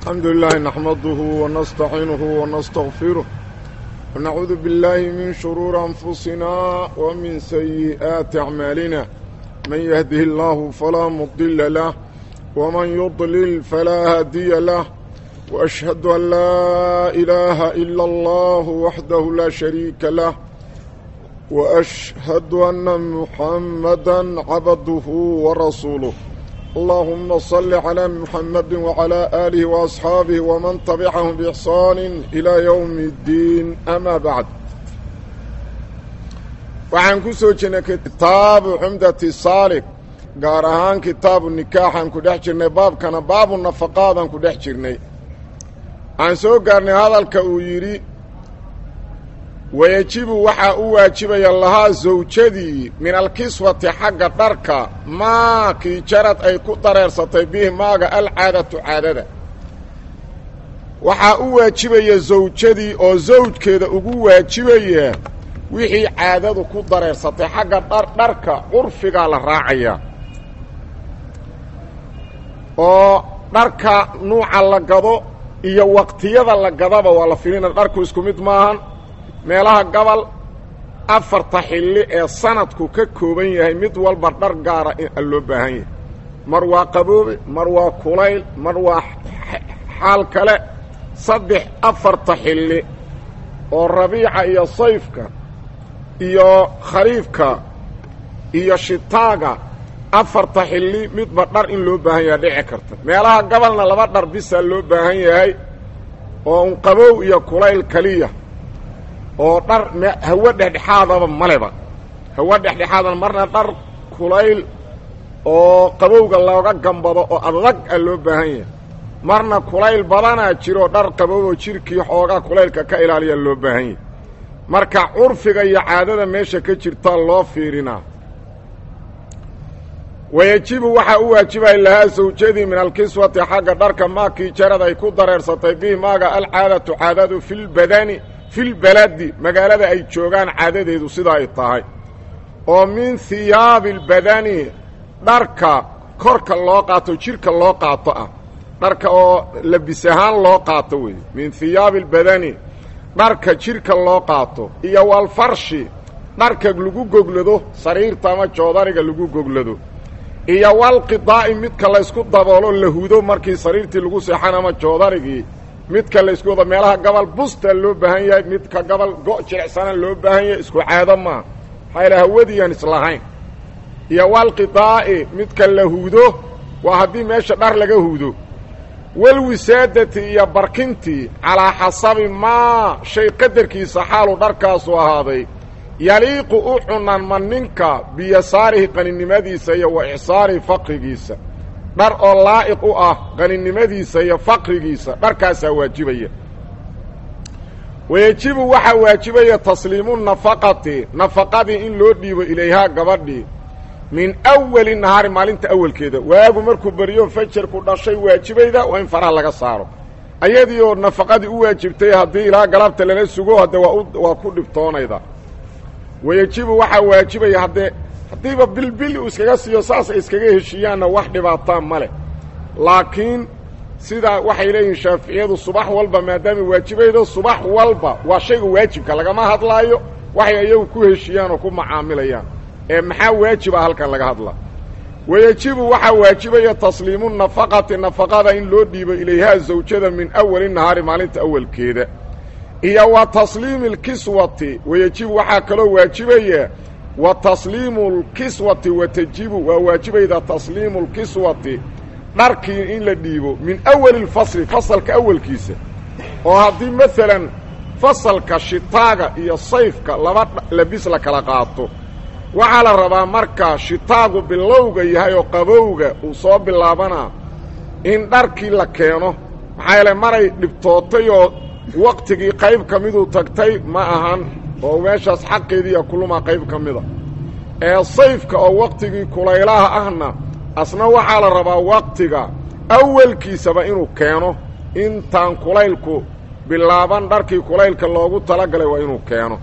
الحمد لله نحمده ونستعينه ونستغفره ونعوذ بالله من شرور أنفسنا ومن سيئات أعمالنا من يهده الله فلا مضل له ومن يضلل فلا هادي له وأشهد أن لا إله إلا الله وحده لا شريك له وأشهد أن محمدا عبده ورسوله اللهم صل على محمد وعلى آله وأصحابه ومن تبعهم بإحسان إلى يوم الدين أما بعد waxaan ku soo jirnay kitaabu xumdati saalik gaar ahaan kitaabu nikaaxaan ku dhex jirnay baabkana baabu nafaqaadaan ku dhex jirnay waxaan soo gaarnay hadalka uu yidhi wayajibu waxaa u waajibaya lahaa sawjadii min alkiswati xagga dharka maakii jarad ay ku dareersatay bihi maaga alcaadatu caadada waxaa u waajibaya sawjadii oo sawjkeeda ugu waajibaya wixii caadadu ku dareersatay xagga dharka curfigaa la raacayaa oo dharka nuuca la gado iyo waqtiyada la gadaba waa la filina dharku isku mid maahan meelaha gobol afarta xilli ee sanadku ka kooban yahay mid walba dhar gaara in loo baahan yahay mar waa qaboobe mar waa kulayl mar waa xaal kale saddex afarta xilli oo rabiica iyo sayfka iyo khariifka iyo shitaaga afarta xilli midba dhar in loo baahan yahay dhici karta meelaha gobolna laba dhar bisaa loo baahan yahay oo un qabow iyo kulayl keliya oo dhar hawo dhexdhexaadaba maleba hawo dhexdhexaadan marna dhar kulayl oo qabowga looga gambado oo adag a loo baahan yahay marna kulayl badanaa jiro dhar qabow oo jirkii xoogaa kulaylka ka ilaaliya loo baahan yahay marka curfiga iyo caadada meesha ka jirtaa loo fiirinaa wayajibu waxaa u waajibaya lahaa sawjadii min alkiswati xagga dharka maakii jarad ay ku dareersatay bihi maaga alcaadatu caadadu filbadani filbaladi magaalada ay joogaan caadadeedu sida ay tahay oo min hiyaabi albadani dharka korka loo qaato jidhka loo qaato ah dharka oo labis ahaan loo qaato weeye min hiyaabi albadani dharka jidhka loo qaato iyo walfarshi dharka lagu goglado sariirta ama joodariga lagu goglado iyo walqidaa'i midka laysku daboolo la hudo markii sariirtii lagu seexan ama joodarigii midka laysku wado meelaha gobol busta loo baahan yahay midka gobol go' jilicsana loo baahan yahay isku caado maaha maxaa yaele hawadiiaan islahayn iyo walqidaa'i midka la huudo waa haddii meesha dhar laga huudo walwisaadati iyo barkintii calaa xasabi maa shay qadarkiisa xaalu dharkaasu ahaaday yaliiqu u cunanma ninka biyasaarihi qaninimadiisa iyo wa icsaarihi faqrigiisa dhar oo laa'iq u ah qaninimadiisa iyo faqrigiisa dharkaasaa waajibaya wayejibu waxaa waajibaya tasliimu nafaqati nafaqadii in loo dhiibo ilayhaa gabadhii min awali nahaari maalinta awalkeeda waagu markuu beriyo fajarku dhashay waajibayda waa in faraha laga saaro ayadii oo nafaqadii u waajibtay haddii ilaa galabta lala sugo hadde waa ku dhibtoonayda wayejibu waxaa waajibaya haddee haddiiba bilbil uu iskaga siiyo saas ay iskaga heshiiyaanna wax dhibaataa ma leh laakiin sidaa waxay leeyihiin shaaficiyadu subax walba maadaama waajibaydo subax walba waa shayga waajibka lagama hadlaayo waxay iyagu ku heshiiyaan oo ku macaamilayaan ee maxaa waajiba halkan laga hadlaa wayejibu waxaa waajibaya tasliimu nafaqati nafaqada in loo dhiibo ilayhaa zawjada min awali nahaari maalinta awalkeeda iyo wa tasliimi alkiswati wayejibu waxaa kaloo waajibaya wa tasliimu lkiswati watajibu waa waajibayda tasliimu lkiswati dharkii in la dhiibo min awali lfasli fasalka awalkiisa oo haddii maalan fasalka shitaaga iyo sayfka laba labis la kala qaato waxaa la rabaa marka shitaagu bilowga yahay oo qabowga uu soo bilaabanaa in dharkii la keeno maxaa yeele maray dhibtootay oo waqtigii qayb ka miduu tagtay ma ahan oo meeshaas xaqeediiya kuluma qayb ka mida ee sayfka oo waqtigii kulaylaha ahna asna waxaa la rabaa waqtiga awalkiisaba inuu keeno intaan kulaylku bilaaban dharkii kulaylka loogu talagalay waa inuu keeno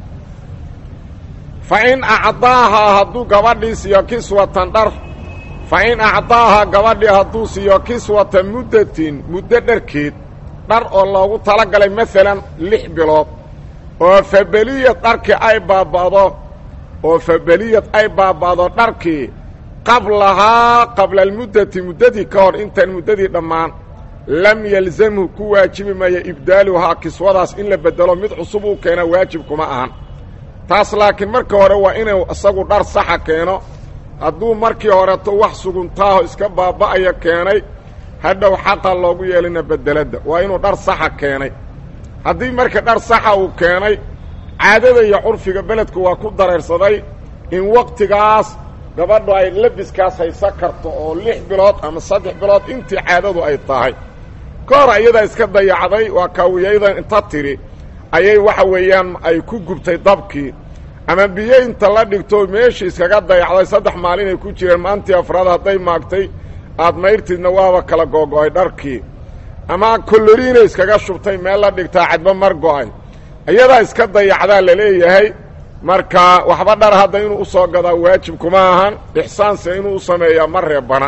fa in acdaahaa hadduu gabadhii siiyo kiswatan dhar fa in acdaaha gabadhii hadduu siiyo kiswata muddatin muddo dharkeed dhar oo loogu talagalay maalan lix bilood oo fabeliyad dharkii ay baaba'do oo fabeliyad ay baaba'do dharkii qablahaa qabla almuddati muddadii ka hor intaan muddadii dhammaan lam yalzamhu ku waajibi maayo ibdaaluhaa kiswadaas in la beddelo mid cusub uu keena waajib kuma ahan taas laakiin marka hore waa inuu isagu dhar saxa keeno hadduu markii horeto wax suguntaaho iska baaba'aya keenay hadhow xaqa loogu yeelina beddeladda waa inuu dhar saxa keenay haddii marka dhar saxa uu keenay caadada iyo curfiga beledku waa ku dareersaday in wakhtigaas gabadhu ay labiskaas haysan karto oo lix bilood ama saddex bilood intii caadadu ay tahay ka hor iyadaa iska dayacday waa kaawiyaydan inta tidhi ayay waxa weeyaan ay ku gubtay dabkii ama biyo inta la dhigto meeshii iskaga dayacday saddex maalin ay ku jireen maantii afraad hadday maagtay aad mayrtidna waaba kala googo'ay dharkii ama kolloriina iskaga shubtay meel la dhigtaa cadba mar go'ay iyadaa iska dayacdaa la leeyahay marka waxba dhar hadda inuu u soo gadaa waajib kuma ahan ixsaanse inuu u sameeyaa ma reebana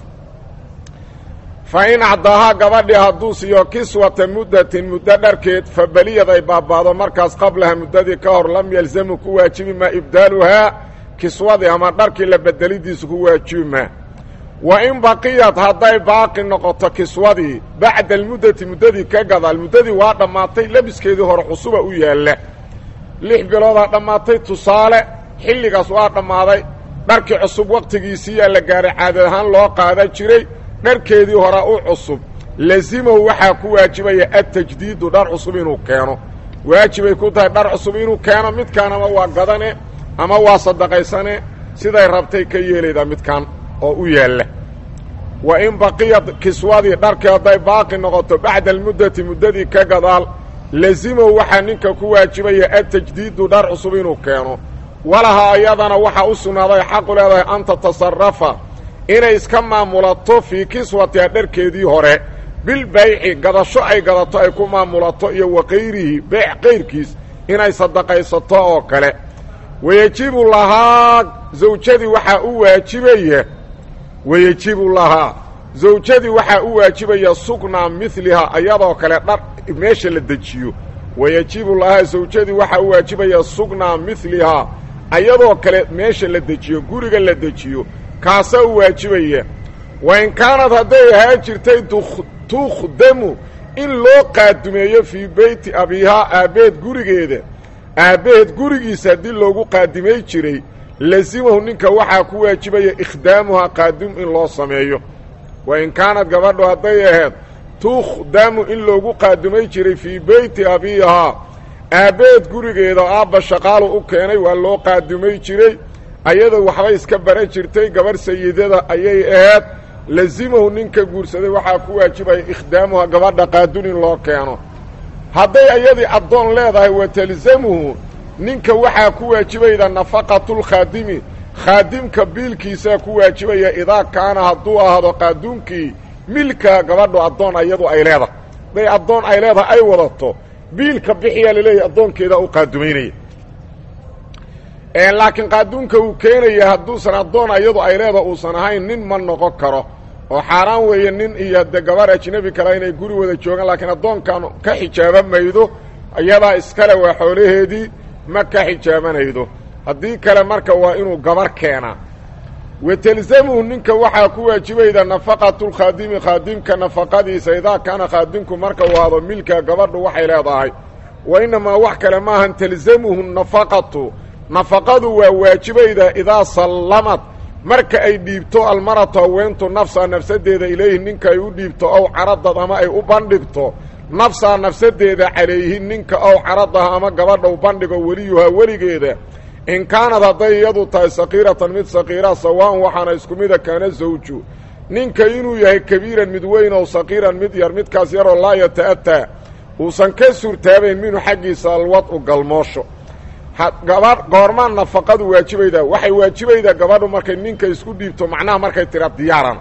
fa in acdaahaa gabadhii hadduu siiyo kiswata muddatin muddo dharkeed fa beliyad ay baaba'do markaas qablaha muddadii ka hor lam yalzamu ku waajibi maa ibdaaluhaa kiswadii ama dharkii la bedelidiisu ku waajibi maa wa in baqiyad hadday baaqi noqoto kiswadii bacda almuddati muddadii ka gadaal muddadii waa dhammaatay labiskeedii hore cusuba u yaalla lix biloodaa dhammaatay tusaale xilligaas waa dhammaaday dharkii cusub wakhtigiisiiyaa la gaaray caadad ahaan loo qaada jiray dharkeedii horaa u cusub lazimahu waxaa ku waajibaya adtajdiidu dhar cusub inuu keeno waajibay ku tahay dhar cusub inuu keeno midkaan ama waa gadane ama waa sadaqaysane siday rabtay ka yeelaydaa midkaan oo u yaalla wa in baqiyad kiswadii dharkii hadday baaqi noqoto bacda almuddati muddadii ka gadaal lazimahu waxaa ninka ku waajibaya adtajdiidu dhar cusub inuu keeno walahaa iyadana waxaa u sugnaaday xaqu leedahay an tatasarafa inay iska maamulato fii kiswatiha dharkeedii hore bilbayci gadasho ay gadato ay ku maamulato iyo wa kayrihi beec kayrkiis inay sadaqaysato oo kale wayejibu lahaa zawjadii waxaa u waajibaya wayejibu lahaa zawjadii waxaa u waajibaya sugnaa midlihaa iyadoo kale dhar meesha la dejiyo wayejibu lahaa zawjadii waxaa u waajibaya sugnaa midlihaa ayadoo kale meesha la dejiyo guriga la dejiyo kaasaa u waajibaya wa in kaanad hadday ahaa jirtay tukhdamu in loo qaadumeeyo fii beyti abiihaa aabbeed gurigeeda aabbaheed gurigiisa haddii loogu qaadimay jiray lazimahu ninka waxaa ku waajibaya ikhdaamuhaa qaadum in loo sameeyo wa in kaanad gabadhu hadday ahayd tukhdamu in loogu qaadumay jiray fii beyti abiihaa aabbaheed gurigeeda aabba shaqaalu u keenay waa loo qaadumay jiray ayadoo waxbay iska baran jirtay gabarh sayidada ayay ahayd lazimahu ninka guursaday waxaa ku waajibaya ikhdaamuha gabadha qaadun in loo keeno hadday ayadii addoon leedahay wa talzamuhu ninka waxaa ku waajibayda nafaqatulkhaadimi khaadimka biilkiisaa ku waajibaya idaa kaana hadduu ahaado qaaduunkii milka gabadhu addoon ayadu ay leedahay hadday addoon ay leedahay ay wadato biilka bixiyaa laleeyahy addoonkeedaa u qaadumaynaya laakiin qaaduunka uu keenaya hadduusan addoon ayadu ay leedaha uusan ahayn nin ma noqon karo oo xaaraan weeye nin iyo de gabar ajnebi kale inay guri wada joogaan laakiin addoonkan ka xijaaba maydo iyadaa iskale waa xoolaheedii ma ka xijaabanaydo haddii kale marka waa inuu gabar keenaa wa talzamuhu ninka waxaa ku waajibayda nafaqatulkhaadimi khaadimka nafaqadiisa idaa kaana khaadimku marka uu hado milka gabadhu waxay leedahay wa innamaa wax kale maahan talzamuhu nafaqatu nafaqadu waa waajibayda idaa sallamad marka ay dhiibto almaratu haweentu nafsaa nafsadeeda ilayhi ninka ay u dhiibto ow caradad ama ay u bandhigto nafsaa nafsadeeda calayhi ninka ow caradaha ama gabadha u bandhigo weliyuhaa weligeeda in kaanad hadday iyadu tahay sakiiratan mid sakiira sawaan waxaana isku mida kaana zawju ninka inuu yahay kabiiran mid weyn ow sakiiran mid yar midkaas yaroo laa yata'ataa uusan ka suurtaabayn minhu xaggiisa alwad-u galmoosho gabadh goormaan nafaqadu waajibaydaa waxay waajibaydaa gabadhu markay ninka isku dhiibto macnaha markay tira diyaaran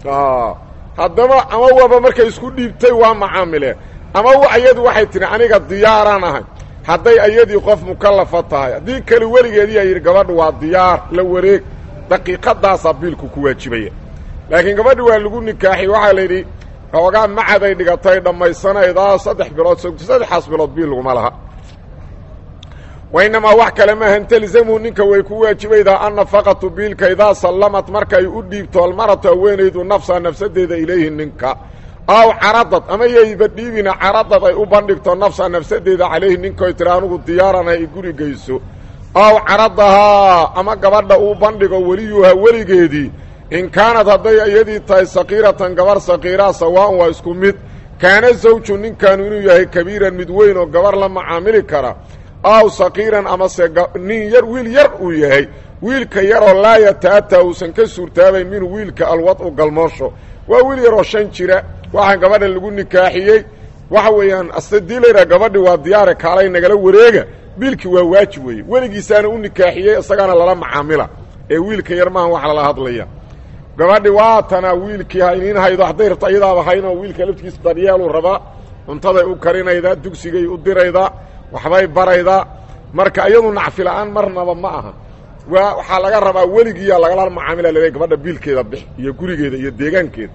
haddaba ama waba markay isku dhiibtay waa macaamile ama ayadu waxay tihi aniga diyaaraan ahay hadday ayadii qof mukallafa tahay haddii kale weligeedii ay yidhi gabadhu waa diyaar la wareeg daqiiqadaasaa biilku ku waajibaya laakiin gabadhi waa lagu nikaaxi waxaa la yidhi xoogaa macaday dhigatay dhammaysanaydaa saddex bilood sogto saddexaas bilood biil laguma laha wainamaa wax kale maahan telzamu ninka way ku waajibaydaa annafaqatu biilka idaa sallamat markay u dhiibto almaratu haweenaydu nafsa nafsadeeda ilayhi ninka aw caradad ama yayba dhiibina caradad ay u bandhigto nafsa nafsadeeda calayhi ninkoy tiri anugu diyaaran ay guri geyso aw caradahaa ama gabadha uu bandhigo weliyuha weligeedii in kaanad hadday iyadii tahay sakiiratan gabar sakiiraa sawaan waa isku mid kaana zawju ninkaanu inuu yahay kabiiran mid weyn oo gabar la macaamili kara aw sakiiran amase nin yar wiil yar uu yahay wiilka yaroo laa yata'ataa uusan ka suurtaabayn minhu wiilka alwad-u galmoosho waa wiil yaroo shan jira waxaan gabadhan lagu nikaaxiyey waxa weeyaan asadii layidhaha gabadhi waa diyaare kaalay nagala wareega biilkii waa waajib weeye weligiisaana u nikaaxiyey isagaana lala macaamila ee wiilka yar maahan wax lala hadlaya gabadhi waatanaa wiilkii hayniin haydo hadday rabto iyadaaba haynoo wiilka laftigiisa daryeeluu rabaa cuntaday u karinaydaa dugsigay u diraydaa waxbay baraydaa marka iyadu nacfi la-aan marnaba ma aha waa waxaa laga rabaa weligiiyaa lagala macaamila lale gabadha biilkeeda bix iyo gurigeeda iyo deegaankeeda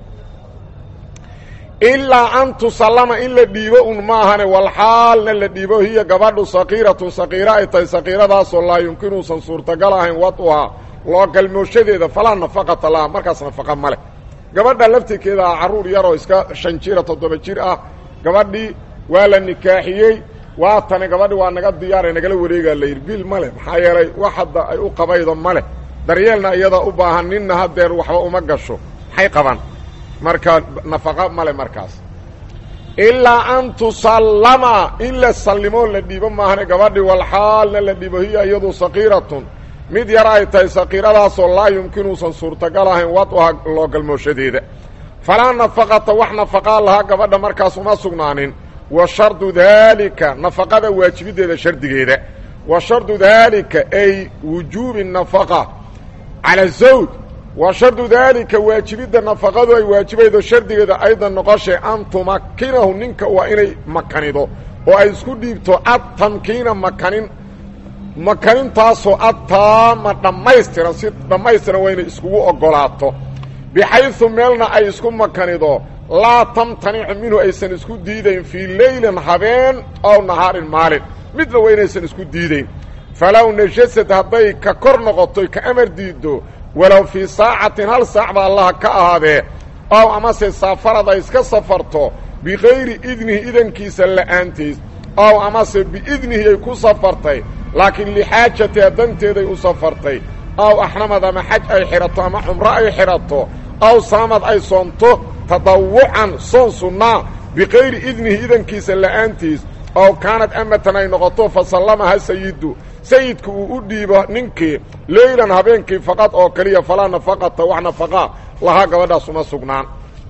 ilaa an tusallama in la dhiibo un maahane walxaalna la dhiibo hiya gabadhu sakiiratun sakiira ay tahay sakiiradaasoo laa yumkinuusan suurtagal ahayn waduhaa loo galmooshadeeda falaa nafaqata laha markaas nafaqa ma leh gabadha laftirkeeda ah carruur yaroo iska shan jira toddoba jir ah gabadhii waa la nikaaxiyey waa tani gabadhi waa naga diyaara nagala wareegaa la yidhi bil ma leh maxaa yeelay wax hadda ay u qabaydo ma leh daryeelna iyada u baahan ninna haddeer waxba uma gasho maxay qabaan marka nafaqa male markaas ilaa an tusallama in la sallimoo la dhiibo maahane gabadhi walxaalna la dhiibo hiya iyadu sakiiratun mid yar ay tahay sakiiradaasoo laa yumkinuusan suurtagal ahayn waduha loo galmooshadeeda falaa nafaqata wax nafaqaa lahaa gabadha markaas uma sugnaanin wa shardu daalika nafaqada waajibiddeeda shardigeeda wa shardu daalika ay wujuubi nafaqa cala zawj wa shardu daalika waajibidda nafaqadu ay waajibaydo shardigeeda aydan noqoshay an tumakinahu ninka waa inay makanido oo ay isku dhiibto adtamkiina makanin makanintaasoo adtaama dhammaystiran si dhammaystiran waa inay iskugu oggolaato bixaydu meelna ay isku makanido laa tamtanicu minhu aysan isku diidayn fii leylin habeen ow nahaarin maalin midna waa inaysan isku diidayn falow najasad hadday ka kor noqotoy ka amar diiddo walow fii saacatin hal saac ba allaha ka ahaadee ow amase saafarad ay iska safarto bikayri idnihi idankiisa la'aantiis ow amase biidnihi ay ku safartay laakiin lixaajatiha danteeday u safartay ow axramad ama xaj ay xidhato ama cumro ay xidhato ow saamad ay soonto tadawucan soon sunnaa bikayri idnihi idankiisa la'aantiis ow kaanad amatan ay noqoto fa sallamaha sayidu sayidku uu u dhiibo ninkii leylan habeenkii faqad oo keliya falaa nafaqata wax nafaqaa lahaa gabadhaas uma sugnaan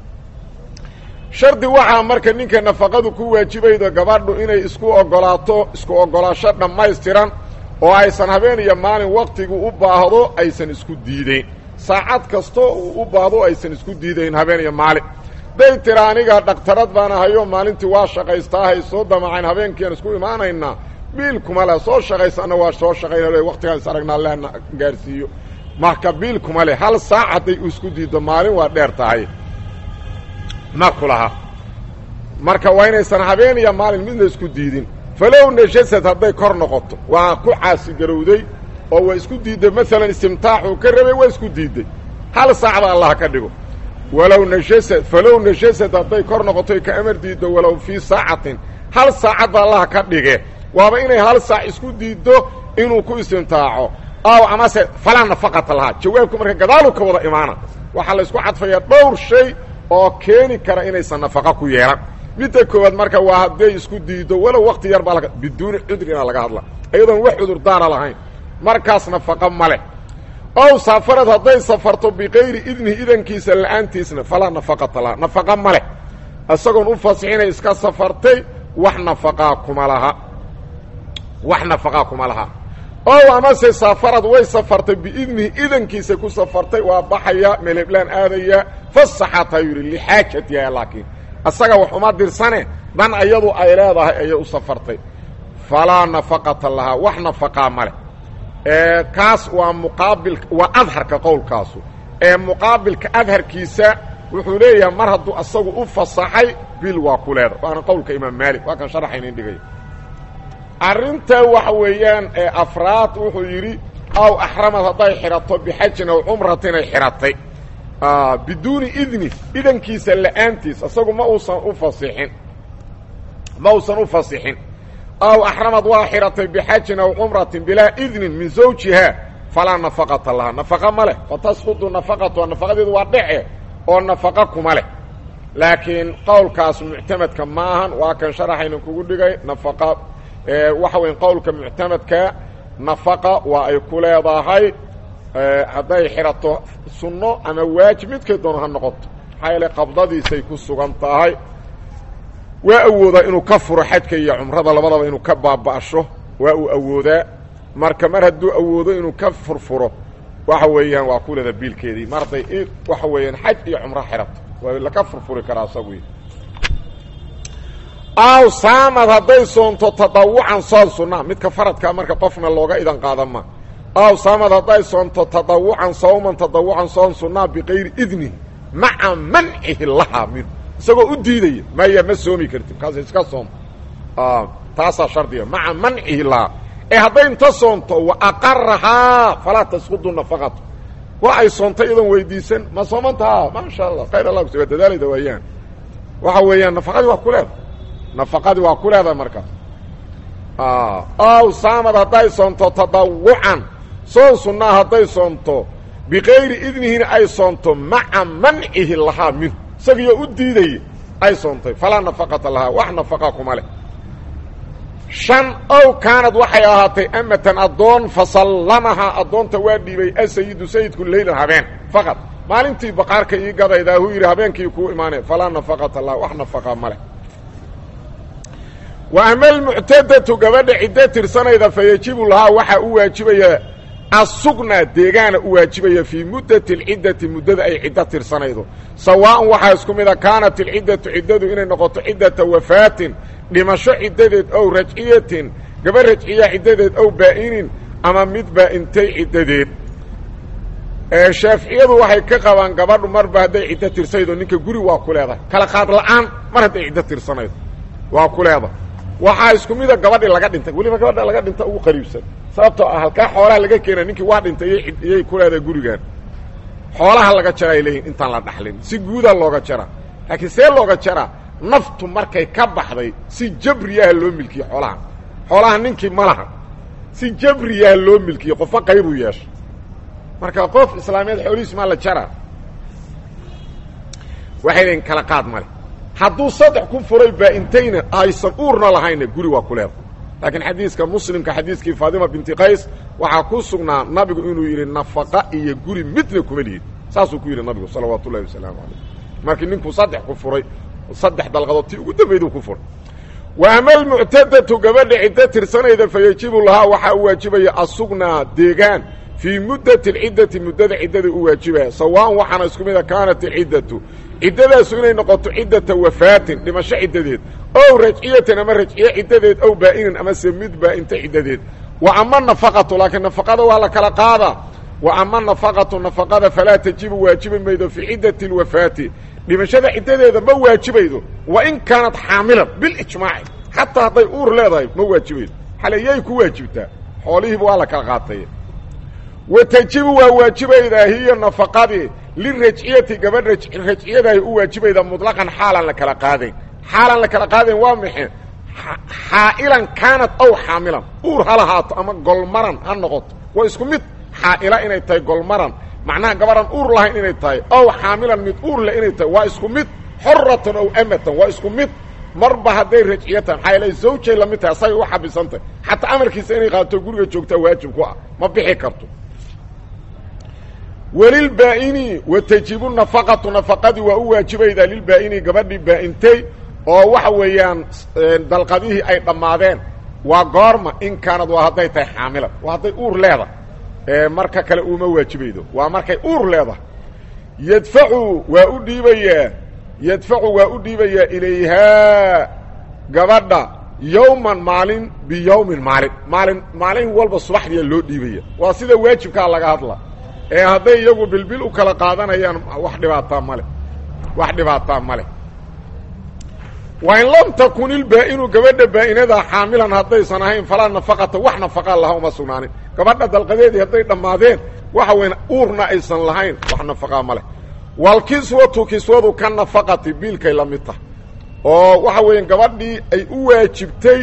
shardi waxaa marka ninka nafaqadu ku waajibaydo gabadhu inay isku oggolaato isku oggolaasho dhammaystiran oo aysan habeen iyo maalin wakhtigu u baahdo aysan isku diidayn saacad kastoo uu u baahdo aysan isku diidayn habeen iyo maalin day tira aniga dhaktarad baan ahayo maalintii waa shaqaystaahay soo damacayn habeenkiiaan isku imaanaynaa biilkuma leh soo shaqaysanna waa soo shaqayna waktigaan is aragnaa lehna gaarsiiyo marka biilkuma leh hal saac hadday isku diiddo maalin waa dheer tahay ma ku laha marka waa inaysan habeen iyo maalin midna isku diidin falow najasad hadday kor noqoto waa ku caasigarowday oo waa isku diidday maalan istimtaaxuu ka rabay waa isku diidday hal saacba allah ka dhigo walow najasad falow najasad hadday kor noqotoy ka amar diiddo walow fii saacatin hal saacadba allah ka dhige waaba inay hal saac isku diiddo inuu ku istimtaaco aw amase falaa nafaqata lahaa jawaabku marka gadaaluu ka wada imaana waxaa la isku cadfayaa dhowr shay oo keeni kara inaysan nafaqa ku yeelan midda koowaad marka waa hadday isku diiddo walow wakti yar baa biduuni cudrina laga hadla iyadoon wax cudurdaara lahayn markaas nafaqa ma leh ow safarad hadday safarto bikayri idnihi idankiisa la'aantiisna falaa nafaqata laha nafaqa ma leh isagoon u fasixinay iska safartay wax nafaqaa kuma laha wax nafaqaa kuma laha ow amase safarad way safartay biidnihi idankiisa ku safartay waa baxaya meleblaan aadaya fasaxataa yidhi lixaajatiha laakiin asaga wax uma dirsane dan iyadu ay leedahay ayay u safartay falaa nafaqata lahaa wax nafaqaa ma leh kaas waa muqaabil waa adharka qowlkaasu ee muqaabilka adharkiisa wuxuu leeyahay mar hadduu asagu u fasaxay bil waa ku leeda waana qowlka imaam maalik waa kan sharaxaynin dhigay arrinta waxa weeyaan ee afraad wuxuu yidhi aw axramad hadday xidhato bixajin aw cumratin ay xidhatay biduuni idni idankiisa la'aantiis asagu ma uusan u fasixin ma uusan u fasixin aw axramad waa xidhatay bixajin aw cumratin bilaa idnin min zawjiha falaa nafaqata laha nafaqa ma leh fatasqudu nafaqatuha nafaqadeedu waa dhece oo nafaqa kuma leh laakiin qowlkaas muctamadka ma ahan waa kan sharaxayna kugu dhigay nafaqa waxa weya qowlka muctamadka nafaqa waa ay ku leedahay hadday xidhato sunno ama waajib midkay doono ha noqoto maxaa yeele qabdadiisay ku sugan tahay waa awoodaa inuu ka furo xajka iyo cumrada labadaba inuu ka baaba'sho waa uu awoodaa marka mar hadduu awoodo inuu ka furfuro waxa weeyaan waa ku leeda biilkeedii mar hadday waxa weeyaan xaj iyo cumro xidhato waa laka furfuri karaa asagu aw saamad hadday soonto tadawucan soon sunna midka faradkaa marka qofna looga idan qaada ma aw saamad hadday soonto tadawucan sawman tadawucan soon sunnaa bikayri idni maca mancihi lahaa minhu isagoo u diidaya maya ma soomi kartid kaas iska soom taasaa shardiga maca mancihi lahaa ee hadday inta soonto wa aqarahaa falaa tasqudu nafaqatu waa ay soontay iyadoon weydiisan ma soomantaha maasha allah khayr allah kus waa dadaalayda waayaan waxa weeyaan nafaqadii waa ku leeda nafaqadii waa ku leedahay markaas aw saamad hadday soonto tadawucan soon sunnaa hadday soonto bikayri idnihina ay soonto maca mancihi lahaa minhu isagiyo u diidaya ay soontay falaa nafaqata lahaa wax nafaqa kuma leh shan ow kaanad waxay ahaatay amatan addoon fasallamahaa addoonta waa dhiibay asayidu sayidku leylan habeen faqad maalintii baqaarka ii gadaydaa huu yidhi habeenkii kuu imaanay falaa nafaqata laha wax nafaqa ma leh wa ama almuctadatu gabadha ciddo tirsanayda fa yajibu lahaa waxaa u waajibaya asugna deegaana u waajibaya fii muddati alciddati muddada ay ciddo tirsanaydo sawaa'an waxaa isku mida kaanat alciddatu ciddadu inay noqoto ciddata wafaatin dhimasho ciddadeed ow rajciyatin gaba rajciya ciddadeed ow baa'inin ama mid baa'intay ciddadeed shaaficiyadu waxay ka qabaan gabadhu marba hadday ciddo tirsanaydo ninka guri waa ku leedahay kala qaad la'aan mar hadday ciddo tirsanaydo waa ku leedahay waxaa isku mida gabadhii laga dhintay weliba gabadha laga dhinta ugu qariibsan sababtoo ah halkaa xoolaha laga keena ninkii waa dhintay iyay ku leedahay gurigan xoolaha laga jara ay leeyihin intaan la dhaxlin si guudaa looga jaraa laakiin see looga jaraa naftu markay ka baxday si jabriyaha loo milkiye xoolaha xoolaha ninkii ma laha si jabriyaha loo milkiye qofka qaybuu yeesha marka qof islaameed xoolihiis maa la jaraa waxay leeyiin kala qaad male hadduu saddex ku furay baa'intayna aysan uurna lahayna guri waa ku leeda laakiin xadiiska muslimka xadiiskii faadima binti qays waxaa ku sugnaa nabigu inuu yidhi nafaqa iyo guri midna kuma lihid saasuu ku yidhi nabigu salawaatu ullahi wasalaamu calayh markii ninkuu saddex ku furay saddex dalqadood tii ugu dambayduu ku furay wa ama almuctadatu gabadha ciddo tirsanayda fa yajibu lahaa waxaa u waajibaya asugnaa deegaan fii muddati alciddati muddada ciddada u waajibaya sawaan waxaana isku mida kaanat alciddatu ciddadaasu inay noqoto ciddata wafaatin dhimasho ciddadeed ow rajciyatan ama rajciye ciddadeed ow baa'inin amase mid baa'inta ciddadeed wa ama nafaqatu laakiin nafaqada waa la kala qaadaa wa ama nafaqatu nafaqada falaa tajibu waajibi maydo fii ciddati alwafaati dhimashada ciddadeeda ma waajibaydo wa in kaanat xaamilan bilijmaaci xataa hadday uur leedahay ma waajibaydo xaleyay ku waajibtaa xoolihiiba waa la kala qaatay wa tajibu waa waajibaydaa hiya nafaqadii lirajciyati gabadh rajciyadaay u waajibaydaa muطlaqan xaalan la kala qaadayn xaalan la kala qaadayn waa maxe xaa'ilan kaanat ow xaamilan uur ha lahaato ama golmaran ha noqoto waa isku mid xaa'ila inay tahay golmaran macnaha gabadhan uur lahayn inay tahay ow xaamilan mid uur leh inay tahay waa isku mid xoratan ow amatan waa isku mid marba hadday rajciyatan maxaa yeele zawjay la mid tahay asagay u xabisantahy xataa amarkiisa inay qaato guriga joogtaa waajib ku ah ma bixi karto welilbaa'ini wa tajibu nafaqatu nafaqadii waa u waajibaydaa lilbaa'ini gabadhii baa'intay oo waxa weeyaan dalqadihii ay dhammaadeen waa goorma in kaanad waa hadday tahay xaamilan waa hadday uur leedahay marka kale uuma waajibaydo waa markay uur leedahay yadfacu waa u dhiibayaa yadfacu waa u dhiibayaa ilayhaa gabadha yowman maalin biyowmin maalin maalin maalin walba subaxdiia loo dhiibaya waa sida waajibkaa laga hadla ee hadday iyagu bilbil u kala qaadanayaan wax dhibaataa male wax dhibaataa ma leh wa in lam takun ilbaa-inu gabadha baa-inadaa xaamilan haddaysan ahayn falaa nafaqata wax nafaqaa laha uma sugnaanin gabadha dalqadeedii hadday dhammaadeen waxa weyn uurna aysan lahayn wax nafaqaa ma leh walkiswatu kiswadu ka nafaqati biilkay la mid tahay oo waxa weeya gabadhii ay u waajibtay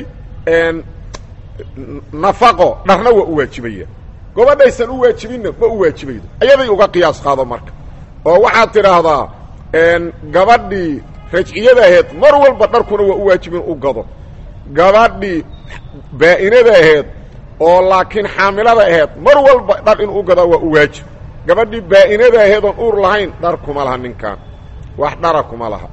nafaqo dharna waa u waajibaya gabadhaysan u waajibinna ma u waajibaydo ayaday uga qiyaas qaado marka oo waxaad tidhaahdaa gabadhii rajciyada aheed mar walba dharkuna waa u waajibin u gado gabadhii baa-inada aheed oo laakiin xaamilada aheed mar walba dhar in u gadaa waa u waajib gabadhii baa-inada aheed oon uur lahayn dhar kuma laha ninkan wax dhara kuma laha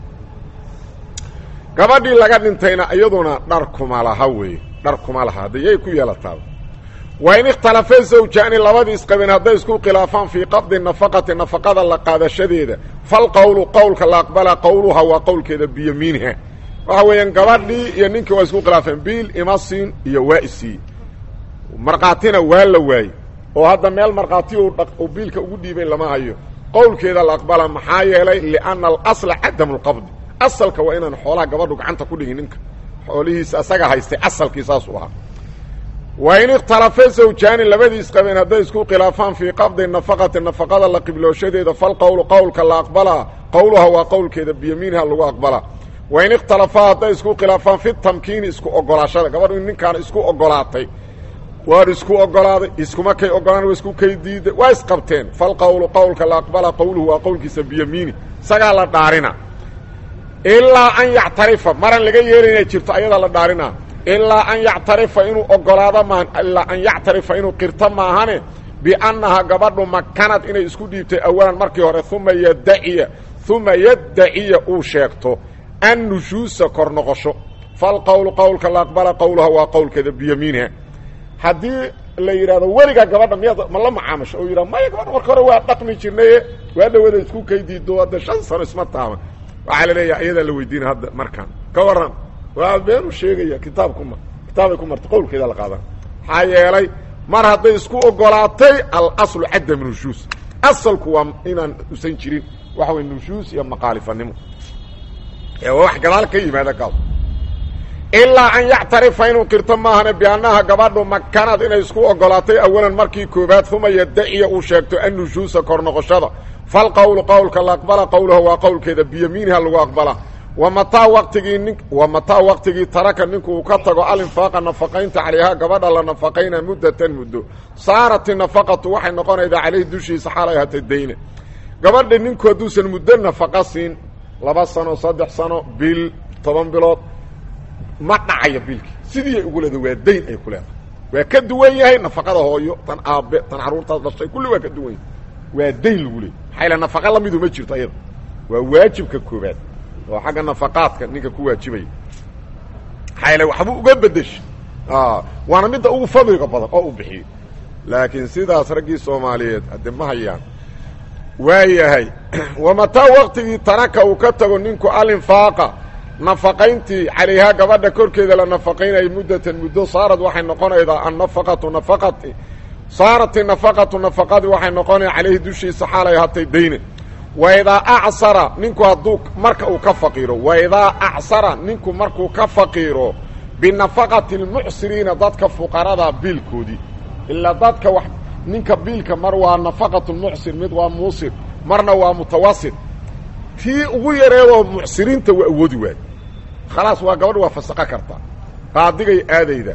gabadhii laga dhintayna iyaduna dhar kuma laha weeye dhar kuma laha haddayay ku yeelataaba waa in ikhtalafee zawjaani labadii isqabeen hadday isku khilaafaan fii qabdi nafaqati nafaqada la qaadashadeeda falqowlu qowlka la aqbala qowluha waa qowlkeeda biyamiiniha waxa weeyaan gabadhii iyo ninkii waa isku khilaafeen biil imasiin iyo waa isii markhaatina waa la waayey oo hadda meel markhaati uu biilka ugu dhiibay lama hayo qowlkeeda la aqbala maxaa yeelay lianna alasla cadamu lqabdi asalka waa inaan xoolaha gabadhu gacanta ku dhigin ninka xoolihiisa asaga haystay asalkii saasuu ahaa wa in ikhtalafe zawjaani labadii isqabeen hadday isku khilaafaan fii qabdi nafaqati nafaqada la qiblooshadeeda falqowlu qowlka la aqbalaa qowluha waa qowlkeeda biyamiiniha lagu aqbalaa wa in ikhtalafaa hadday isku khilaafaan fi tamkiini isku ogolaashada gabadhu in ninkaan isku ogolaatay waan isku ogolaaday iskuma kay ogolaan waa isku kay diiday waa isqabteen falqowlu qowlka la aqbalaa qowluhu waa qowlkiisa biyamiini isagaa la dhaarina ilaa an yactarifa maran laga yeelay inay jirto ayadaa la dhaarina ilaa an yactarifa inuu ogolaado maahan ilaa an yactarifa inuu qirto maahane biannaha gabadhu makanad inay isku dhiibtay awalan markii hore uma yadaciya uma yaddaciya uu sheegto an nushuusa kor noqosho falqowlu qowlka la aqbala qowluha waa qowlkeeda biyamiiniha haddii la yidhahdo weligaa gabadha miyaad ma la macaamasho oo yidhah maya gabadha marka hore waa dhaqmi jirnaye waa dhawada isku kaydiido hadda shan sano isma taama waxaa la leeyahay ayadaa la weydiina hadda markaan ka waran waa beenu sheegaya kitaabkuma kitaabay ku martay qowlkeeda la qaadan maxaa yeelay mar hadday isku ogolaatay alaslu cadam nushuus asalku waa inaan usan jirin waxa way nushuus iyo maqaalifanimo ee waa wax gadaal ka yimaada gaal ilaa an yactarifa inuu qirto maahane biannaha gabadhu makanad inay isku ogolaatay awalan markii koobaad uma yadaciya uu sheegto annushuusa kor noqoshada falqowlu qowlka la aqbala qowluha waa qowlkeeda biyamiiniha lagu aqbala wa mataa waqtigii nin wa mataa waqtigii taraka ninku uu ka tago alinfaaqa nafaqaynta calayhaa gabadha la nafaqayna muddatan muddo saarati nafaqatu waxay noqonaydaa caleyhi dushiisa xaalay hata dayne gabadha ninku hadduusan muddo nafaqa siin laba sano saddex sano bil toban bilood ma dhacayo biilkii sidii ay ugu leedahay waa dayn ay ku leedahay waa ka duwan yahay nafaqada hooyo tan aabe tan carruurtaas dhashay kulli waa ka duwan yahay waa dayn lagu leeyay maxaa yaele nafaqa lamidu ma jirto ayada waa waajibka koobaad oo xagga nafaqaadka ninka ku waajibaya maxaa yaele waxba uga bedesha waana midda ugu fadliga badan oo u bixiyo laakiin sidaas raggii soomaaliyeed hadde ma hayaan waayahay wamataa waqtigii taraka uu ka tago ninku alinfaaqa nafaqayntii calayhaa gabadha korkeeda la nafaqaynayay muddatan muddo saarad waxay noqonaydaa annafaqatu nafaqati saarat inafaqatu nafaqadii waxay noqonaya calayhi dushiisa xaalay hatay dayne waidaa acsara ninku hadduu marka uu ka faqiiro waidaa acsara ninku markuu ka faqiiro binafaqati almucsiriina dadka fuqarada biilkoodii ilaa dadka wax ninka biilka mar waa nafaqatu lmucsir mid waa muusir marna waa mutawasit tii ugu yareedoo mucsiriinta waa awoodi waayo khalaas waa gabadh waa fasaqo kartaa qaadigay aadayda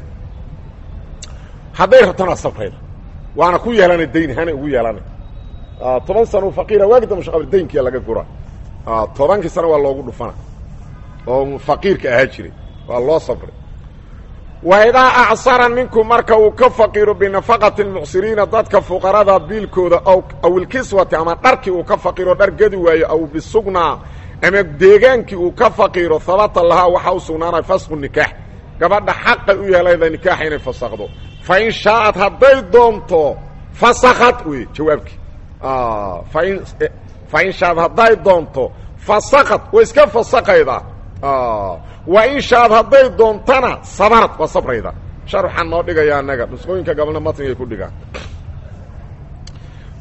hadday rabtana sabrayda waana ku yeelana dayn hana ugu yeelana toban sano faqiira waagi damba shaqabr daynkiya laga gura tobankii sano waa loogu dhufana oo faqiirka ahaa jiray waa loo sabray waidaa acsara ninku marka uu ka faqiiro binafaqati lmucsiriina dadka fuqarada biilkooda aw ilkiswati ama dharkii uu ka faqiiro dhar gedi waayo aw bisugnaa ama deegaankii uu ka faqiiro habata lahaa waxaa u sugnaanaya fasqu nikaax gabadha xaqay u yeelayda nikaaxa inay fasakdo fa in shaaءad hadday doonto fasakad wey jawaabkii fain fain shaaad hadday doonto fasakad way iska fasakaydaa wa in shaaad hadday doontana sabarad waa sabrayda sharxaan noo dhigaya anaga nusqooyinka gabalna matnigay ku dhigaan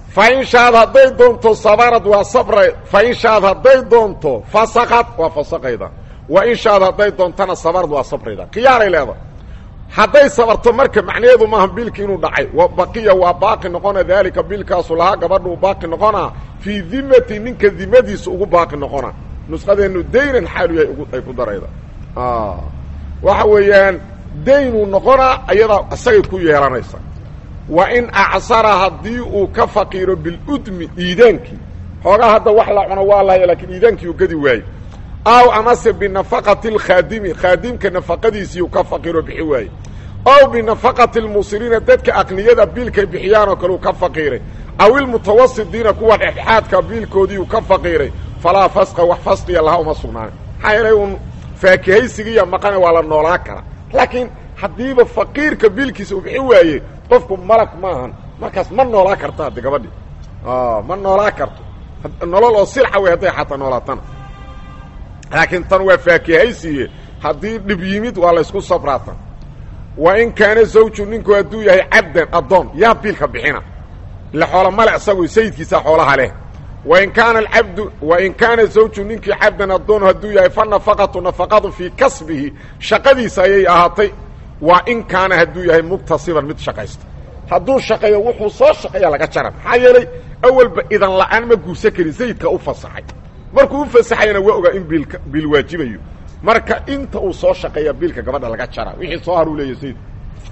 fain shaad hadday doonto sabarad waa sabra fain shaad hadday doonto fasakad waa fasaqayda wa in shaad hadday doontana sabarad waa sabrayda khiyaaray leeda hadday sabarto marka macnaheedu maaha biilki inuu dhacay wa baqiya waa baaqi noqona daalika biilkaasu lahaa gabadhu baaqi noqonaa fii dimati ninka dimadiisa ugu baaqi noqona nusqadeennu daynan xaalu yahay ay ku darayda waxa weeyaan daynuu noqonaa ayadaa isagay ku yeelanaysa wa in acsara haddii uu ka faqiiro biludmi iidaankii xoogaa hadda wax la cuno waa lahaya laakiin iidaankii uu gadi waaye aw amase binafaqati alkhaadimi khaadimka nafaqadiisii uu ka faqiiro bixi waaye aw binafaqati almusiriina dadka aqniyada biilkay bixiyaanoo kale uu ka faqiiray aw ilmutawasidiina kuwa dhexdhexaadka biilkoodii uu ka faqiiray falaa fasqa wax fasqiya laha uma sugnaana maxaa yeelay uun faakihaysigiiya maqane waa la noolaa karaa laakiin haddiiba faqiirka biilkiisa uu bixi waaye qofku malag maahan markaas ma noolaa karto haddi gabadhii ma noolaa karto nolol oo silca wey hadday xataa noolaatana laakiin tan waa faakihaysiye haddii dhib yimid waa laysku sabraatan wa in kaana zawju ninku hadduu yahay cabdan addoon yaa biilka bixina ila xoola male isagu sayidkiisa xoolaha leh wain kaana alcabdu wain kaana zawju ninkii cabdan addoon hadduu yahay fa nafaqatu nafaqadu fii kasbihi shaqadiisa ayay ahaatay waa in kaana hadduu yahay muktasiban mid shaqaysta hadduu shaqeeyo wuxuu soo shaqeeya laga jara maxaa yeelay awalba idan la'aan ma guursan karin sayidka u fasaxay markuu u fasaxayana waa ogaa in biilka biil waajibayo marka inta uu soo shaqeeya biilka gabadha laga jara wixii soo haruu leeyahy sayidku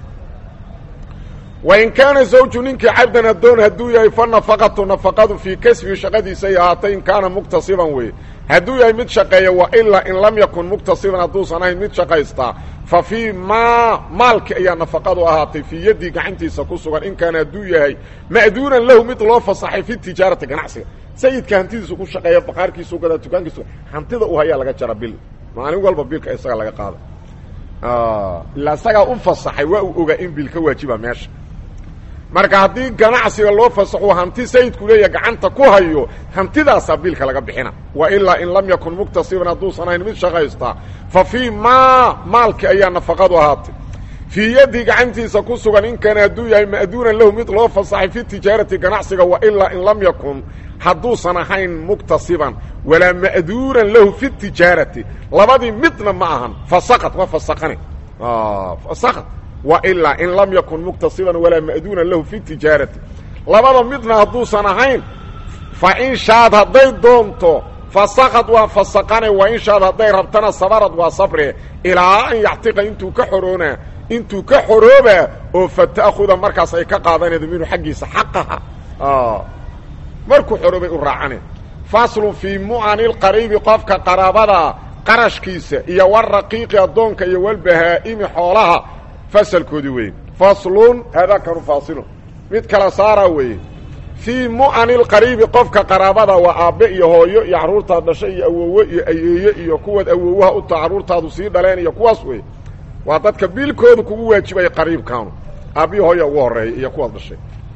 wain kaana zawju ninkii cabdan addoon hadduu yahay fa nafaqatu nafaqadu fii kasbihi shaqadiisay ahaatay in kaana muktasiban weye hadduu yahay mid shaqeeya wa ilaa in lam yakun muktasiban hadduusan ahayn mid shaqaystaa fa fii maa maalki ayaa nafaqadu ahaatay fii yaddii gacantiisa ku sugan in kaana hadduu yahay ma'duunan lahu mid loo fasaxay fi tijaarati ganacsiga sayidka hantidiisu ku shaqeeya baqaarkiisu gadaa dukaankiisu hantida u hayaa laga jara bil maalin walba bilka isaga laga qaada ilaa isagaa u fasaxay waa uu ogaa in bil ka waajiba meesha marka haddii ganacsiga loo fasaxo hanti sayidku leeya gacanta ku hayo hantidaasaa biilka laga bixina wa ilaa in lam yakun muktasiban hadduusan ahayn mid shaqaystaa fa fii maa maalki ayaa nafaqadu ahaatay fii yaddii gacantiisa ku sugan in kaana hadduu yahay ma'duunan lahu mid loo fasaxay fi tijaarati ganacsiga wa ilaa in lam yakun hadduusan ahayn muktasiban walaa ma'duunan lahu fi tijaarati labadii midna ma ahan fasaqad waa fasaqane fasaqad wa ilaa in lam yakun muktasiban walaa ma'duunan lahu fi tijaarati labada midna hadduusan ahayn fa in shaad hadday doonto fasaqad waa fasaqane wa in shaad hadday rabtana sabarad waa sabre ilaa an yactiqa intuu ka xoroonaa intuu ka xoroobaa oo fata'khuda markaas ay ka qaadanaydo minhu xaggiisa xaqaha markuu xoroobay u raacane faslun fii mu'ani lqariibi qofka qaraabada qarashkiisa iyo waraqiiqi addoonka iyo walbahaa'imi xoolaha fasalkoodii weeye faslun haadaakanu faasilun mid kala saaraa weeye fii mu'ani lqariibi qofka qaraabada waa aabbe iyo hooyo iyo carruurtaad dhashay iyo awowe iyo ayeeye iyo kuwaad awowaha u taha carruurtaadu sii dhaleen iyo kuwaas weeye waa dadka biilkooda kugu waajibaya qariibkaanu aabbihi hooya ugu horreeya iyo kuwaad dhashay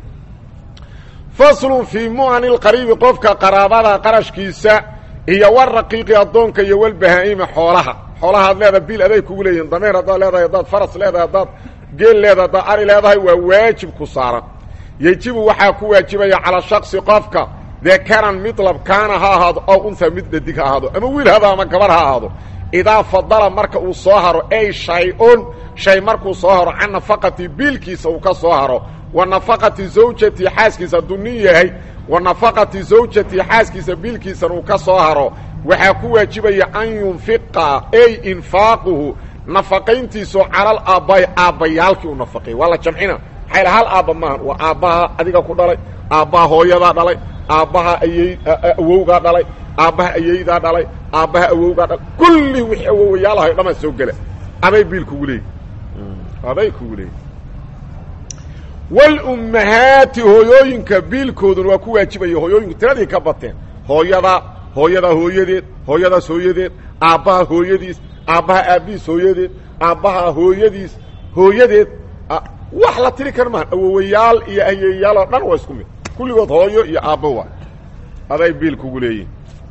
faslun fii mu'ani lqariibi qofka qaraabada qarashkiisa iyo waraqiiqi addoonka iyo walbahaa'ima xoolaha xoolahaad leedahay biil aday kugu leeyihin dameer haddaad leedahay haddaad faras leedahay haddaad geel leedahay haddaad ari leedahay waa waajib ku saaran yejibu waxaa ku waajibaya calaa shaksi qofka dekaran midlab kaana ha ahaado ow unha mid dhadig ha ahaado ama wiil hado ama gabar ha ahaado idaa fadala marka uu soo haro ey shay-un shay markuu soo haro can nafaqati biilkiisa uu ka soo haro wa nafaqati zawjatii xaaskiisa hadduu nin yahay wa nafaqati zawjatii xaaskiisa biilkiisana uu ka soo haro waxaa ku waajibaya an yunfiqa ey infaaquhu nafaqayntiisu calal aabbaay aabbayaalkii u nafaqeey waa la jamcina maxaa hal aabba maahan waa aabbaha adiga ku dhalay aabbaha hooyadaa dhalay aabbaha ayey awowgaa dhalay aabbaha ayeydaa dhalay aabbaha awowgaa dhalay kulli wixii awowayaalahay dhamaa soo gela aday biil kugu leeyi aday kugu leeyi walummahaati hooyooyinka biilkooduna waa ku waajibaya hooyooyinku tiradii ka bateen hooyada hooyadaa hooyadeed hooyadaas hooyadeed aabbaha hooyadiis aabbaha aabbihiis hooyadeed aabbaha hooyadiis hooyadeed wax la tiri kar maaha awowayaal iyo ayeeyaal oo dhan waa isku mid kulligood hooyo iyo aabbo waa aday biil kugu leeyihin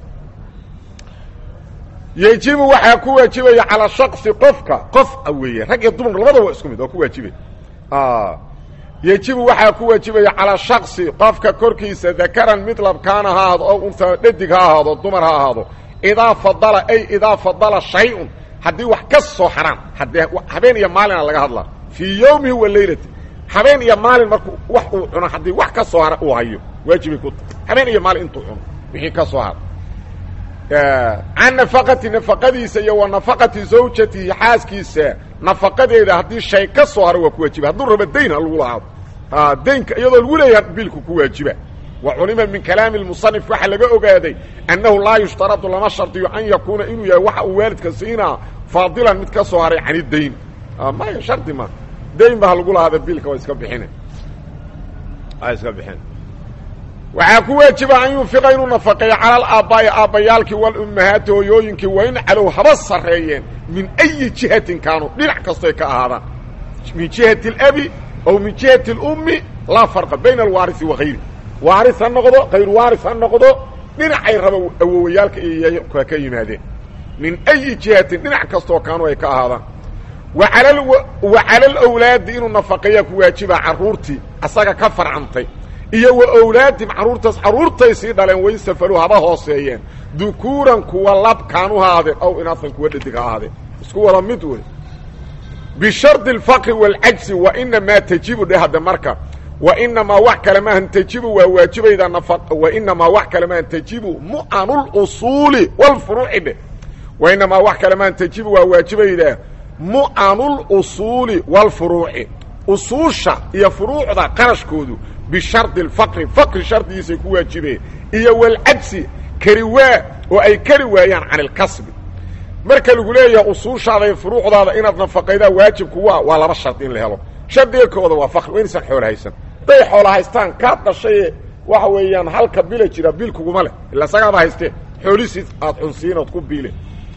yejibu waxaa ku waajibaya calaa shaksi qofka qof weeye rag iyo dumar labada waa isku mid waa ku waajibay yejibu waxaa ku waajibaya calaa shaksi qofka korkiisa dakaran mid labkaana ha ahaado oo unta dhadig ha ahaado dumar ha ahaado idaa fadala ay idaa fadala shay-un haddii wax ka soo haraan haddee habeen iyo maalina laga hadlaa fii yowmihi wa leylati habeen iyo maalin markuu wax uu cuno haddii wax ka soo hara uu hayo waajibay ku tahay habeen iyo maalin intuu cuno wixii ka soo hara can nafaqati nafaqadiisa iyo wa nafaqati zawjatihi xaaskiisa nafaqadeeda haddii shay ka soo hara waa ku waajiba hadduu rabo dayn ha lagu lahaado daynka iyadoo lagu leeyaha biilku ku waajiba wa culima min kalaami musanif waxaa laga ogaaday annahu laa yushtaradu lama shardiyo an yakuuna inuu yahay waxa uu waalidka siinaa faadilan mid ka soo haray can idayn maya shardi ma dayn ba ha lagu lahaada biilka waa iska bixine waa iska bixin waxaa ku waajiba an yunfiqa inuu nafaqeeyo cala alaabaa'i aabbayaalkii walummahaati hooyooyinkii waa in calow haba sarreeyeen min ayi jihatin kaanuu dhinac kastoy ka ahaadaan min jihati alabi aw min jihati alummi laa farqa bayna alwaarisi wa hayri waaris ha noqdo hayru waaris ha noqdo dhinacay raba awowayaalka iyo ka yimaadeen min ayi jihatin dhinac kastoo kaanuu ay ka ahaadaan wa cala alawlaadi inuu nafaqeeyaa ku waajiba carruurtii asaga ka farcantay iyo wa awlaadim carruurtaas carruurtay sii dhaleen wayn safaru haba hooseeyeen dukuuran kuwa lab kaanu ha ahaadeen aw inaasan kuwa dhadig ha ahaadeen isku wada mid wey bishardi alfaqri waalcajsi wa inamaa tajibu dhe hadda marka wa inamaa wax kale maahan tajibu waa waajibaydaa nafa wa inamaa wax kale maahan tajibu mu'anulusuuli walfuruuci dheh wa inamaa wax kale maahan tajibu waa waajibaydaa mu'anulusuuli walfuruuci usuusha iyo furuucda qarashkoodu bishardi alfaqri faqri shardigiisay ku waajibeen iyo walcajsi kari waa oo ay kari waayaan can ilkasbi marka lagu leeyahay usuushaada iyo furuucdaada inaad nafaqaydaa waajibku waa waa laba shardi in la helo shardiga kooda waa faqri waa inaysan xoolo haysan hadday xoola haystaan kaad dhashaye waxa weeyaan halka bila jira bil kuguma leh ila sagaaba haystee xoolisiis aad cunsiin ood ku biile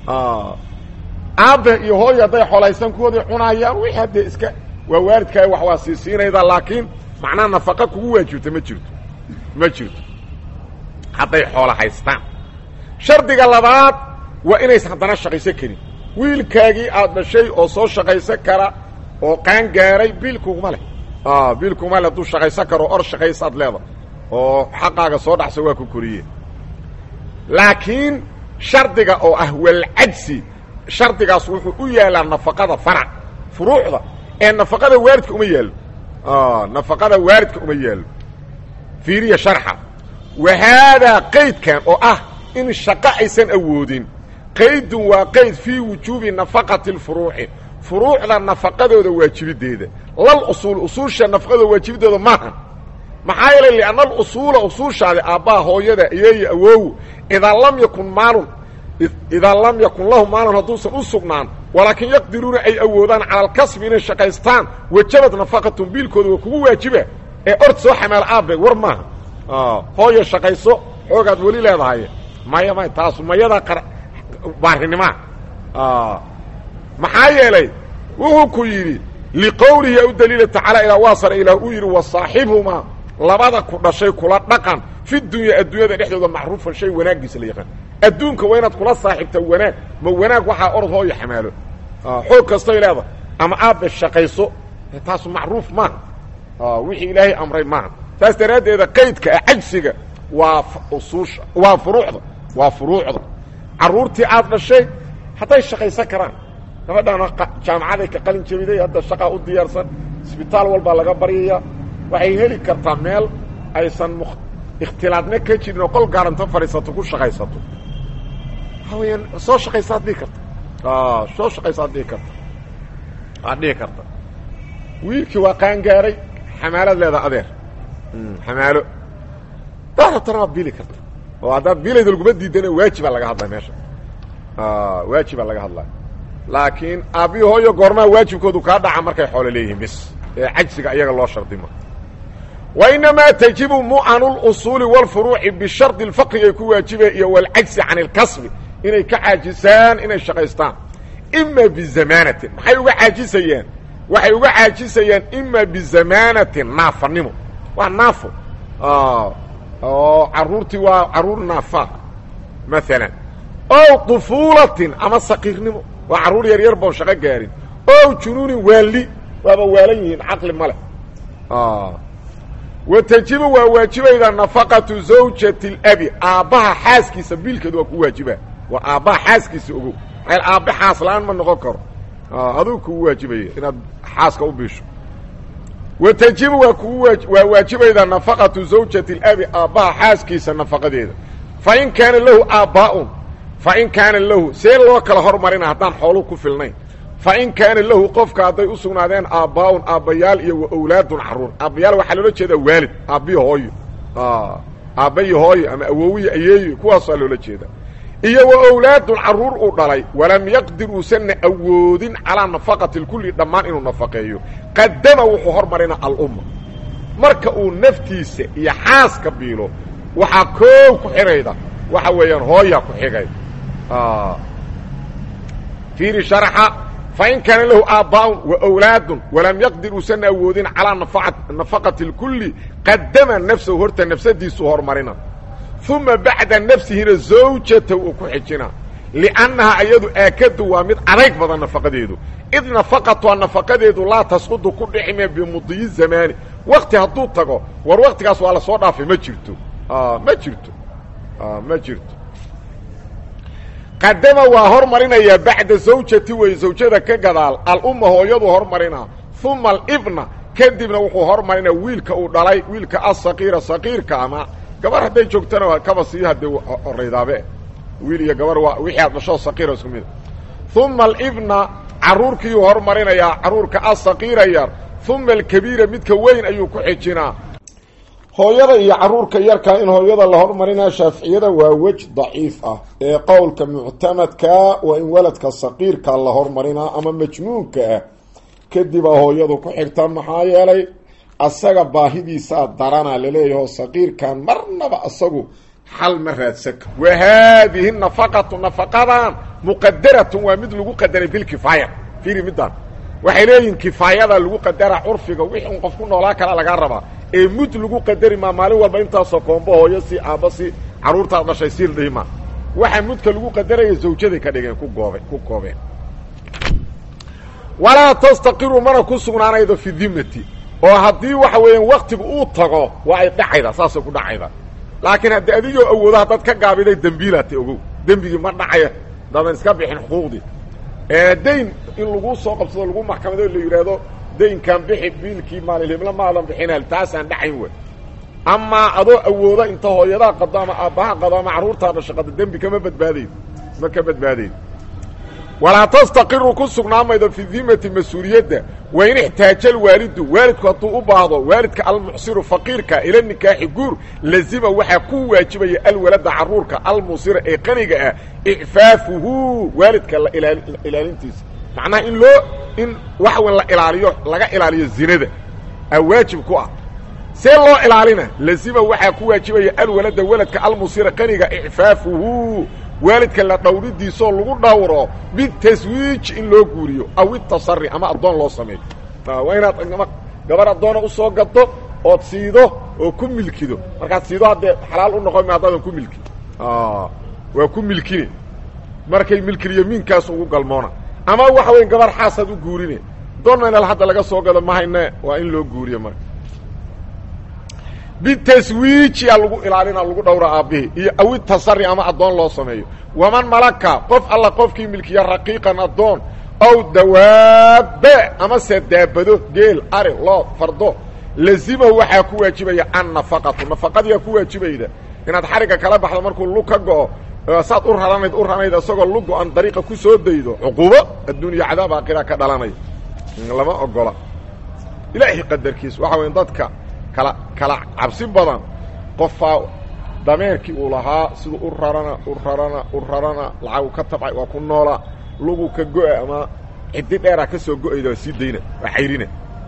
aabe iyo hooyo hadday xoola haystaan kuwooday cunaayaan wixii haddee iska waa waalidkaa wax waa sii siinayda laakiin macnaha nafaqa kugu waajibta ma jirto ma jirto hadday xoola haystaan shardiga labaad waa inaysan haddana shaqaysan karin wiilkaagii aad dhashay oo soo shaqaysan kara oo qaan gaaray biilkuguma leh biilkuguma leh hadduu shaqaysan karo or shaqaysaad leeda oo xaqaaga soo dhacsa waa ku koriye laakiin shardiga oo ah walcajsi shardigaas wuxuu u yaalaa nafaqada farac furuucda ee nafaqada waalidka uma yaalo nafaqada waalidka uma yaalo fiiriya sharxa wa haadaa qaydkan oo ah in shaqo aysan awoodin qaydun waa qayd fii wujuubi nafaqati اlfuruuci furuucda nafaqadooda waajibideeda lal usuul usuusha nafaqadooda waajibidooda maaha maxaa yeelay lianna alusuula usuushaadi aabbaa hooyada iyeeyo awow idaa lam yakun maalun idaa lam yakun lahu maalun hadduusan u sugnaan walaakin yaqdiruuna ay awoodaan cala alkasbi inay shaqaystaan wajabad nafaqatun biilkooda waa kugu waajiba ee ord soo xamaal aabe war maaha hooyo shaqayso xoogaad weli leedahay maya may taasu mayadaa qar baarinimaa maxaa yeelay wuxuu ku yidhi liqowlihi u daliila tacaala ilaa waa sare ilaah uu yidhi wasaaxibhumaa labada ku dhashay kula dhaqan fi dunya adduunyada dhexdooda macruufan shay wanaaggiisa la yaqaan adduunka waa inaad kula saaxiibta wanaag ma wanaag waxaa orod hooyo xamaalo xoog kastoy leedahay ama aabbe shaqayso taasu macruuf maaha wixii ilaahay amray maaha saas daraaddeeda qaydka ah cajsiga waa usuusha waa furuucda waa furuucda carruurtii aad dhashay hadday shaqaysan karaan gabadhaana jaamacaday ka qalin jabiday hadda shaqaa u diyaarsan isbitaal walbaa laga baryaya waxay heli kartaa meel aysan m ikhtilaadna ka jirin oo qol gaaranto fadhiisato ku shaqaysato waxa weyaan soo shaqaysaad dhihi karta soo shaqaysaad dhihi karta waad dhihi karta wiilkii waa qaangaaray xamaalaad leedaha adeer xamaalo daad rabtana waad biili karta oo haddaad biilayda laguma diidana waajibaa laga hadlaya meesha waajibaa laga hadlaya laakiin aabbihi hooyo goormaa waajibkoodu kaa dhaca markay xoolo leeyihiin bis ee cajsiga iyaga loo shardima wa inamaa tajibu mu'anu lusuuli wاlfuruuci bishardi اlfaqri ay ku waajibeen iyo wاlcajsi can اlkasbi inay ka caajisaan inay shaqaystaan ima bizamaanatin maxay uga caajisayaan waxay uga caajisayaan ima bizamaanatin naafanimo waa naafo oo caruurtii waa caruur naafa maalan ow طufuulatin ama saqiirnimo waa carruur yar yar boon shaqo gaarin ow junuunin waali waaba waalan yihiin caqli ma leh wa tajibu waa waajibayda nafaqatu zawjati alabi aabbaha xaaskiisa biilkeed waa ku waajiba waa aabbaha xaaskiisa ogow maxay aabbe xaas la-aan ma noqon karo aduu kugu waajibaya inaad xaaska u biisho wa tajibu waa kugu waa waajibayda nafaqatu zawjati alabi aabbaha xaaskiisa nafaqadeeda fa in kaana lahu aabbaa'un fa in kaana lahu see loo kala hormarina haddaan xooluhu ku filnayn fa in kaana lahu qofka hadday u sugnaadeen aabbaa'un aabbayaal iyo wa awlaadun carruur aabbayaal waxaa loola jeedaa waalid aabbiyo hooyo aabbayo hooyo ama awowiyo ayeeyo kuwaasaa loola jeedaa iyo wa awlaadun carruur uu dhalay walam yaqdir uusanna awoodin calaa nafaqati lkulli dhammaan inuu nafaqeeyo qadama wuxuu hormarina alumma marka uu naftiisa iyo xaaska biilo waxaa koow ku xidhayda waxa weeyaan hooyaa ku xigay fiiri sharxa fain kaana lahu aabbaa'un wa awlaadun walam yaqdir uusanna awoodin calaa nafaqati اlkulli qadama nafsahu horta nafsadiisuu hormarina uma bacda nafsihina zawjata uu ku xijina liannahaa ayadu aakadu waa mid adayg badan nafaqadeedu id nafaqatuha nafaqadeedu laa tasqudu ku dhicime bimudiyi zamaani wakti hadduu tago war waktigaas waa la soo dhaafay ma jirto ma jirto ma jirto qadama waa hormarinayaa bacda zawjati wey zawjada ka gadaal alumma hooyadu hormarina uma alibna kadibna wuxuu hormarinaa wiilka uu dhalay wiilka asaqiira saqiirka ama gabar hadday joogtana kaba sii hadee horaydaabe wiil iyo gabar waa wixii aad dhashoo saqiira isku mida uma alibna carruurkiiyuu hormarinayaa carruurka asaqiira yar uma alkabiira midka weyn ayuu ku xijinaa hooyada iyo carruurka yarkaa in hooyada la hormarinaa shaaficiyada waa wej daciif ah ee qowlka muctamadkaa waa in waladka saqiirka la hormarinaa ama majnuunka ah kadibaa hooyadu ku xigta maxaa yeelay asaga baahidiisaa darana laleeyaho saqiirkan marnaba asagu xal ma raadsaka wa haadihi nafaqatu nafaqadan muqadaratun waa mid lagu qadaray bilkifaaya fiiri midaan waxay leeyihin kifaayada lagu qadara curfiga wixii un qof ku noolaa kala lagaa rabaa ee mud lagu qadari maa maalin walba intaasoo koombo hooyo si aabba si carruurtaad dhashay siil dhihima waxaa mudka lagu qadaraya zawjaday ka dhigeen ku goobe ku koobeen walaa tastaqiru mana ku sugnaanaydo fi dimati oo haddii waxa weeyaan waktigu uu tago waa ay dhacayda saasay ku dhacayda laakiin haddii adigoo awoodo haddaad ka gaabiday dembiilaata ogow dembigii ma dhacaya dadan iska bixin xuquuqdii dayn in lagu soo qabsado lagu maxkamado la yidhaahdo daynkan bixi biilkii maalilhibla maadan bixinal taasaan dhacayn wey amaa adoo awooda inta hooyadaa qado ama aabbaha qado ama carruurtaa dhasha qado dembi kama badbaadayd ma ka badbaadayd walaa tastaqiru ku sugnaamaydo fi dimati mas-uuliyadda wa in ixtaaja alwaalidu waalidku hadduu u baahdo waalidka almucsiru faqiirka ila nikaaxi guur lazima waxaa ku waajibaya alwalada carruurka almusira ee qaniga ah icfaafuhu waalidka la ilaalintiisa macnaha in loo in waxa weyn la ilaaliyo laga ilaaliyo zinada aa waajib ku ah see loo ilaalina lazima waxaa ku waajibaya alwalada waladka almusira qaniga icfaafuhu waalidka la dhawridiisoo lagu dhawro bitaswiij in loo guuriyo aw itasari ama addoon loo sameeyo waa inaad gabar addoona usoo gado ood siido oo ku milkido markaad siido haddee xalaal u noqon ma haddaadan ku milkin waa ku milkine markay milkilyamiinkaas ugu galmoona ama waxa weya gabar xaasaad u guurine doonna inal hadda laga soo gado mahayne waa in loo guuriyo marka bitaswiijiyaa lagu ilaalina lagu dhowra aabbihii iyo awi tasari ama addoon loo sameeyo waman malaka qof alla qofkii milkiya raqiiqan addoon ow dawaabe amase daabado geel ari loo fardo lazimahu waxaa ku waajibaya annafaqatu nafaqadiyaa ku waajibayda inaad xarigga kala baxdo markuu lug ka go'o saad u raranayd u ranayd isagoo lug go-an dariiqa ku soo daydo cuquubo adduuniya cadaab aakhira ka dhalanaya lama ogola ilaahay qadarkiis waxa weya dadka kala kala cabsi badan qofaa dameerkii uu lahaa siduu u rarana u rarana u rarana lacagu ka tabcay waa ku noolaa lugu ka go-a ama ciddi dheeraa ka soo go-ayda waa sii dayna waa cayrina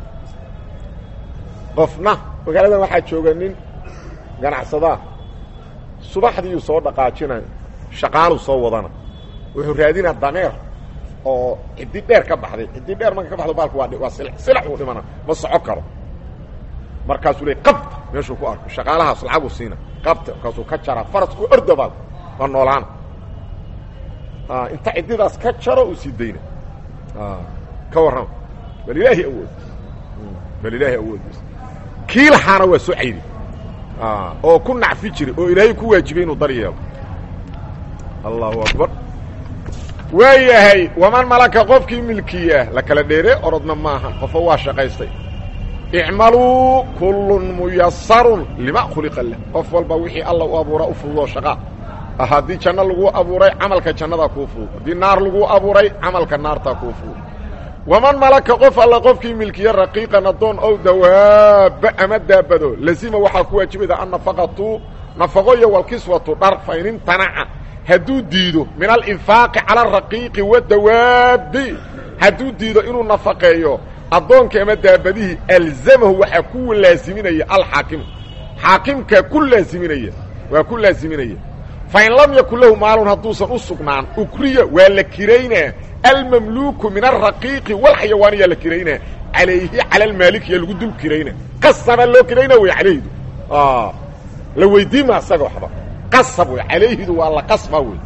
qofna magaaladan waxaa jooga nin ganacsadaa subaxdiiyuu soo dhaqaajinaya shaqaaluu soo wadana wuxuu raadinaa dameer oo ciddi dheer ka baxday ciddi dheer marka ka baxdo baalku waa waa sil silax uu dhimana ma soco karo markaasuu le qabta meeshuu ku arko shaqaalahaas lacaguu siina qabta markaasuu ka jaraa farasku orda baal waa noolaana inta ciddidaas ka jaro uu sii dayna ka warrama bal ilaahi awood bal ilaahi awoodiis kii lahaana waa soo cayri oo ku nacfi jiray oo ilaahay ku waajibay inuu dar yeelo allahu akbar waa yahay waman malaka qofkii milkiya la kala dheere orodna maaha qofo waa shaqaystay icmaluu kullun muyasarun lima khuliqa lah qof walba wixii alla u abuuraa u fududoo shaqaa haddii janno laguu abuuray camalka jannadaa kuu fudud haddii naar laguu abuuray camalka naartaa kuu fudud waman malaka qof alla qofkii milkiya raqiiqan addoon ow dawaaba ama daabado lazima waxaa ku waajibayda annafaqatu nafaqo iyo walkiswatu dhar fa in imtanaca hadduu diido min alinfaaqi cala araqiiqi wadawaabi hadduu diido inuu nafaqeeyo addoonkii ama daabadihii alzamahu waxaa ku laaziminaya alxaakimu xaakimkaa ku laaziminaya waa ku laaziminaya fain lam yakun lahu maalun hadduusan u sugnaan ukriya waa la kiraynaa almamluuku min alraqiiqi walxayawaaniyaa la kiraynaa calayhi cala almaalikiya lagu dul kirayna qasabaa loo kiraynaa wey calayhidu la weydiima isaga waxba qasab wey calayhidu waa la qasba wey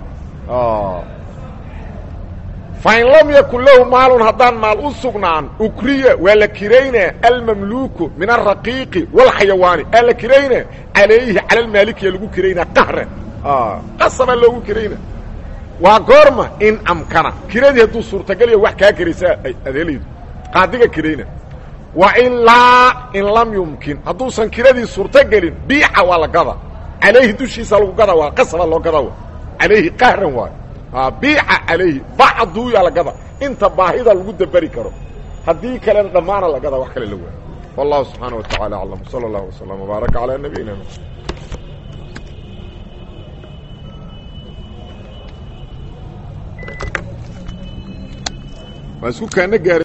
fain lam yakun lahu maalun haddaan maal u sugnaan ukriya waa la kiraynaa almamluuku min alraqiiqi walxayawaani aa la kiraynaa calayhi cala almaalikiya lagu kiraynaa qahran qasabaa loogu kirayna waa goorma in amkana kiradii hadduu suurtagalya wax kaa karaysaa adeelaydu qaadiga kirayna wa ilaa in lam yumkin hadduusan kiradii suurtagelin biica waa la gada calayhi dushiisa lagu gada waa qasaba loo gada calayhi qahran waayo biica calayhi bacduyaa la gada inta baahida lagu daberi karo haddii kalena dhammaana la gada wax kale la waayo wallahu subxaana wa tacala aclam sala allahu wasalam wbaaraka calaa nabiyina mxamed waa isku kaana gaara